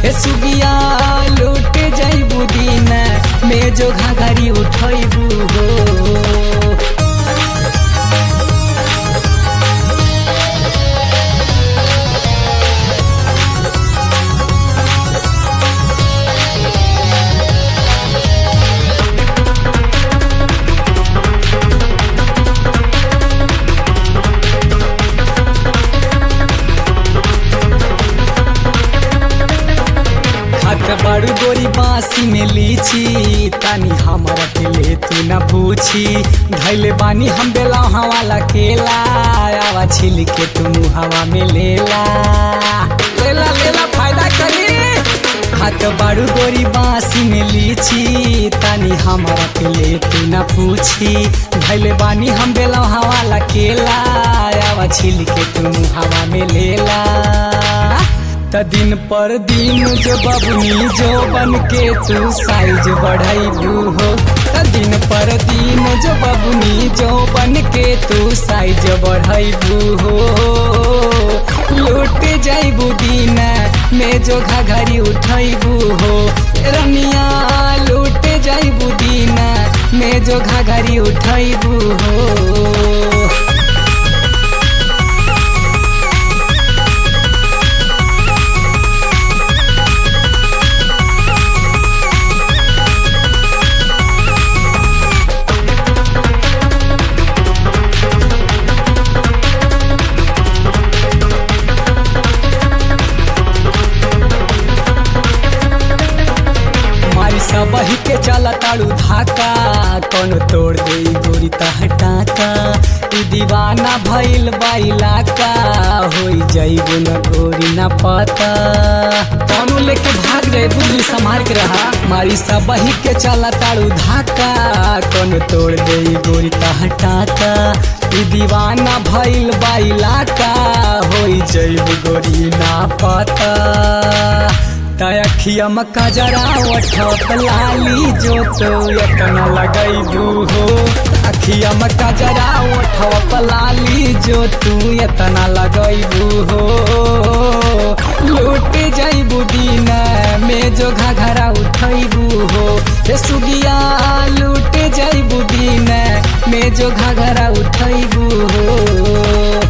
हे सुगिया लूट जैबू दिन में जो घाघरी उठैबू हो खात बड़ू गोरी बासी में लीची तानी हमारा के ले तू न पूछी धैले बानी हम बेला वाला केला आवा छिल के तू हवा में लेला लेला लेला फायदा करी खात बड़ू गोरी बासी में लीची तानी हमारा के ले तू न पूछी धैले बानी हम बेला वाला केला आवा छिल के तू हवा में लेला त दिन पर दिन जो बबनी जो बन के तू साइज बढ़ाइबू हो त दिन पर दिन जो बबनी जो बन के तू साइज बढ़ाइबू हो लूट जाइबू दिन में जो घाघरी उठैबू हो रनिया लूट जाइबू दिन में जो घाघरी उठैबू हो मारी सबही के चला ताड़ू धाका कौन तोड़ दे गोरी तहटाका ई दीवाना भइल बाइला का होई जाइबो न गोरी न पता कौनो लेके भाग जाए बुद्धि संभाल के रहा मारी सबही के चला ताड़ू धाका कौन तोड़ दे गोरी तहटाका ई दीवाना भइल बाइला का होई जाइबो गोरी ना पता तखिया मक्का जरा ओठत लाली जो तो यतना लगैबू हो अखिया मक्का जरा ओठत लाली जो तू यतना लगैबू हो लूट जाइबू दिन में जो घाघरा उठैबू हो हे सुगिया लूट जाइबू दिन में जो घाघरा उठैबू हो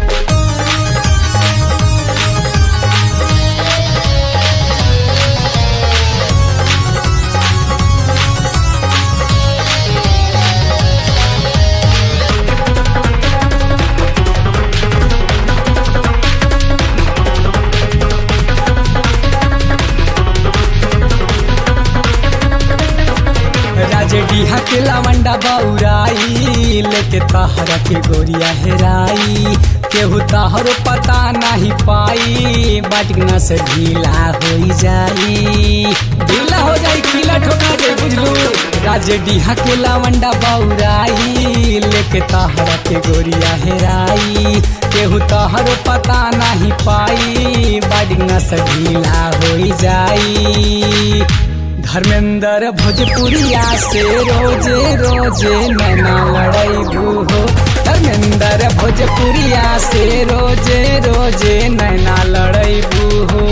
राजे डीहा के लावंडा बौराई लेके तहरा के गोरिया हेराई केहू तहरो पता नहीं पाई बाटना से ढीला हो जाई ढीला हो जाई खीला ठोका दे बुझलू राजे डीहा के लावंडा बौराई लेके तहरा के गोरिया हेराई केहू तहरो पता नहीं पाई बाटना से ढीला हो जाई धर्मेंद्र भोजपुरिया से रोजे रोजे नैना लड़ैबू हो धर्मेंद्र भोजपुरिया से रोजे रोजे नैना लड़ैबू हो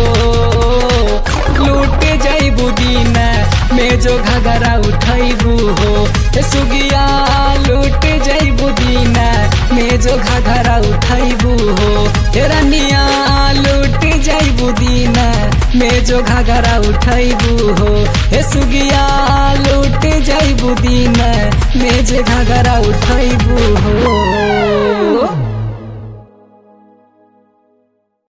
लूट जैबू दिन में जो घगरा उठैबू हो हे सुगिया लूट जैबू दिन में जो घगरा उठैबू हो हे रनिया लूट जैबू दिन में जो घगरा उठैबू हो हे सुगिया लूट जैबू दिन में जो घगरा उठैबू हो